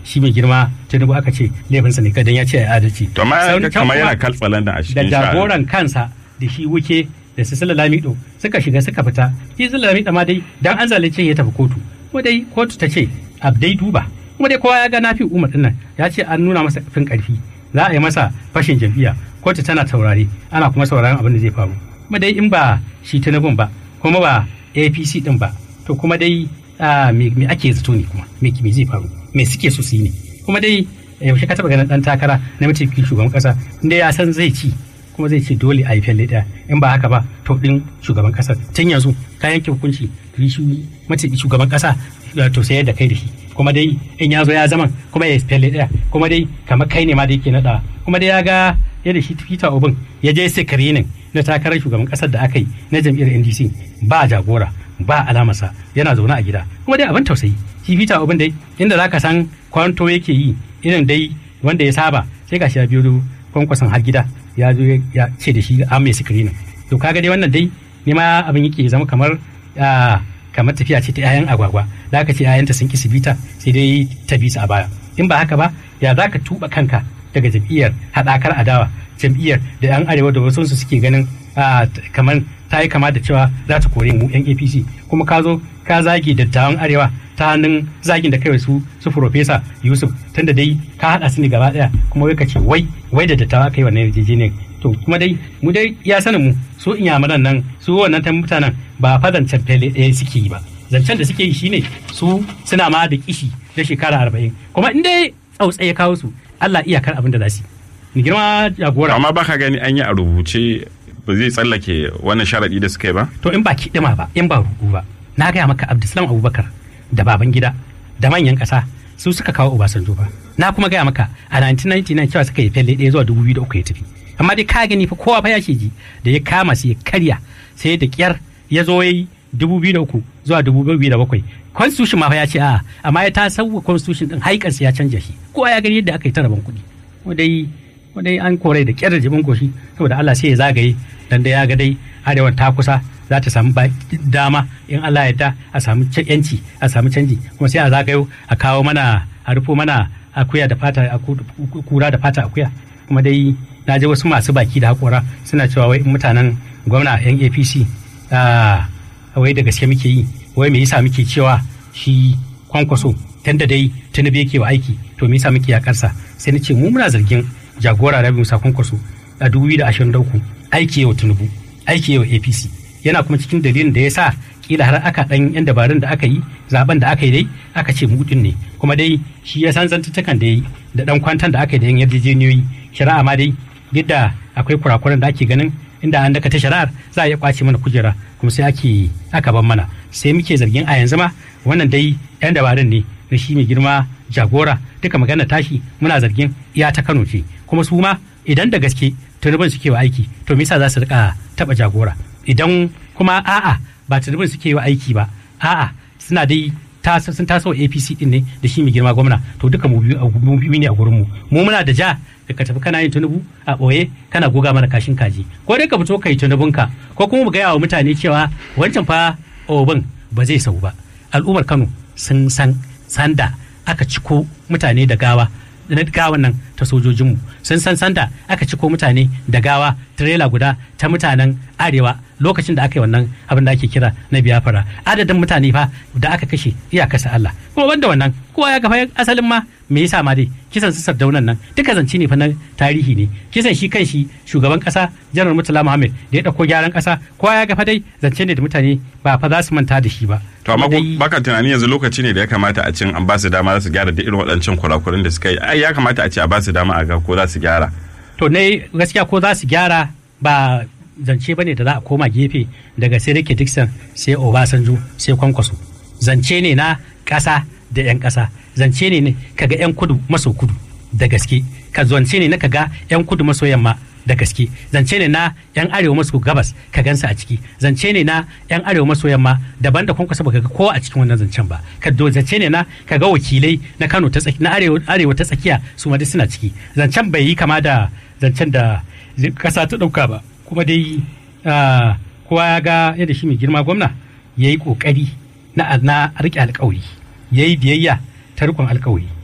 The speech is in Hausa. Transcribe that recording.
shi mai girma tinubu aka ce laifinsa ne kadan ya ce ya adalci to amma Sauran can kamar yana kuma kaltsalan da a da cikin jagoran kansa da shi wuke da su sila lamido suka shiga suka fita shi sila lamido ma dai dan an zalunce ya tafi kotu kuma dai kotu ta ce a dai duba kuma dai kowa ya ga nafi umar dinnan ya ce an nuna masa fin karfi za a yi masa fashin jam'iyya kotu tana taurare ana kuma sauraron abin da zai faru kuma dai in ba shi tinubun ba kuma ba apc din ba to kuma dai ah, me me ake zato ne kuma me me zai faru me suke so su yi ne kuma dai yaushe ka taba ganin dan takara na mataimakin shugaban kasa inda ya san zai ci kuma zai ce dole a yi fyalle ɗaya in ba haka ba to ɗin shugaban ƙasar tun yanzu ka yanke hukunci yi shi mace shugaban ƙasa to sai da kai da shi kuma dai in ya zo ya zaman kuma ya yi fyalle ɗaya kuma dai kamar kai ne ma da yake naɗa kuma dai ya ga yadda shi Peter Obin ya je sikirinin na takarar shugaban ƙasar da aka yi na jam'iyyar NDC ba jagora ba alamarsa yana zaune a gida kuma dai abin tausayi shi Peter Obin dai inda zaka san kwanto yake yi irin dai wanda ya saba sai gashi ya biyo kwankwason har gida ya zo ya ce da shi an mai sikirinin to kaga dai wannan dai ne ma abin yake zama kamar ah, kamar tafiya ce ta 'ya'yan agwagwa da aka ce 'ya'yanta sun ki su bita sai dai ta bi su a baya in ba haka ba ya za ka tuba kanka daga jam'iyyar haɗakar adawa jam'iyyar da 'yan arewa da wasu su suke ganin ah, t- kamar ta yi kama da cewa za ta kore mu 'yan apc kuma ka zo ka zage dattawan arewa ta hannun zagin da kai su su profesa yusuf tunda dai ka haɗa su ne gaba ɗaya kuma wai ka ce wai wai da dattawa kai wannan yarjejeniyar to kuma dai mu dai ya sanin mu su inyamuran nan su wannan ta mutanen ba fa zancen fele ɗaya suke yi ba zancen da suke yi shine su suna ma da kishi da shekara arba'in kuma in dai tsautsaye ya kawo su Allah iyakar abin da za su yi ni girma jagora amma baka gani an yi a rubuce ba zai tsallake wannan sharaɗi da suka yi ba to in ba kiɗima ba in ba ruɗu ba na gaya maka Abdulsalam Abubakar da baban gida da manyan ƙasa su suka kawo Obasanjo ba na kuma gaya maka a 1999 cewa suka yi felle ɗaya zuwa 2003 ya tafi amma dai ka gani fa kowa fa ya ji da ya kama su ya karya sai da kyar ya zo ya yi 2003 zuwa 2007 constitution ma fa ya ce a'a amma ya ta sauwa constitution din haikarsa ya canja shi kowa ya gani yadda aka yi ta rabon kuɗi kuma dai kuma dai an kore da kyar da jibin goshi saboda Allah sai ya zagaye dan da ya ga dai arewan ta kusa za ta samu ba- dama in Allah ya da a samu ca- yanci a samu canji kuma sai a zagayo a kawo mana a rufo mana akuya da fata a ku- ku- kura da fata akuya kuma dai na ji wasu masu baki da hakora suna cewa wai mutanen gwamna yan APC ah, wai da gaske muke yi wai me yasa muke cewa shi kwankwaso tunda dai tunubu yake wa aiki to me yasa muke yakarsa sai na ce mu muna zargin jagora rabi musa kwankwaso a 2023 aiki yau tunubu aiki yau apc yana kuma cikin dalilin da ya sa kila har aka dan yan dabarun da aka yi zaben da aka yi dai aka ce mudin ne kuma dai shi ya san zantuttakan da ya yi da dan kwantan da aka yi da yan yarjejeniyoyi shari'a ma dai duk da akwai kurakuran da ake ganin inda an daka ta shari'ar za a iya kwace mana kujera kuma sai ake aka ban mana sai muke zargin a yanzu ma wannan dai yan dabarun ne na shi mai girma jagora duka magana tashi muna zargin iya ta Kano ce kuma su ma idan da gaske tunubin suke wa aiki to me yasa za su rika taba jagora idan kuma a'a ba tunubin suke wa aiki ba a'a suna dai ta sun taso wa APC din ne da shi mai girma gwamna to duka mu biyu mu biyu ne a gurin mu mu muna da ja da ka tafi kana yin tunubu a ɓoye kana goga mana kashin kaji ko dai ka fito kai tunubunka ko kuma mu gaya wa mutane cewa wancan fa obin ba zai sau ba al'ummar Kano sun san sanda aka ciko mutane da gawa na gawan nan ta sojojinmu sun san sanda aka ciko mutane da gawa tirela guda ta mutanen arewa lokacin da aka yi wannan abin da ake kira na biyafara adadin mutane fa da aka kashe iyakarsa Allah kuma banda wannan kowa ya gafa asalin ma me yasa ma dai kisan su sardaunan nan duka zance ne fa na tarihi ne kisan shi kan shi shugaban kasa janar murtala muhammad da ya dauko gyaran kasa kowa ya gafa dai zance ne da mutane ba fa za su manta da shi ba to amma Kuma ko dai- baka tunani yanzu lokaci ne da ya kamata a cin an ba su dama za su gyara da irin waɗancan kurakuran da suka yi ai ya kamata a ce a ba su dama a ga ko za su gyara to ne gaskiya ko za su gyara ba zance ba ne da za a koma gefe daga sai rike dixon sai obasanjo sai kwankwaso zance ne na ƙasa da 'yan ƙasa zance ne ne kaga 'yan kudu maso kudu da gaske ka zance ne na kaga 'yan kudu maso yamma da gaske zance ne na 'yan arewa maso gabas ka gansa a ciki zance ne na 'yan arewa maso yamma daban da kwankwaso baka ga kowa a cikin wannan zancen ba ka do zance ne na kaga wakilai na kano ta tsaki na arewa arewa ta tsakiya su ma duk suna ciki zancen bai yi kama da zancen da kasa ta dauka ba kuma dai ah, kowa ya ga yadda shi mai girma gwamna ya yi kokari na na rike alkawari ya yi biyayya ta rikon alkawari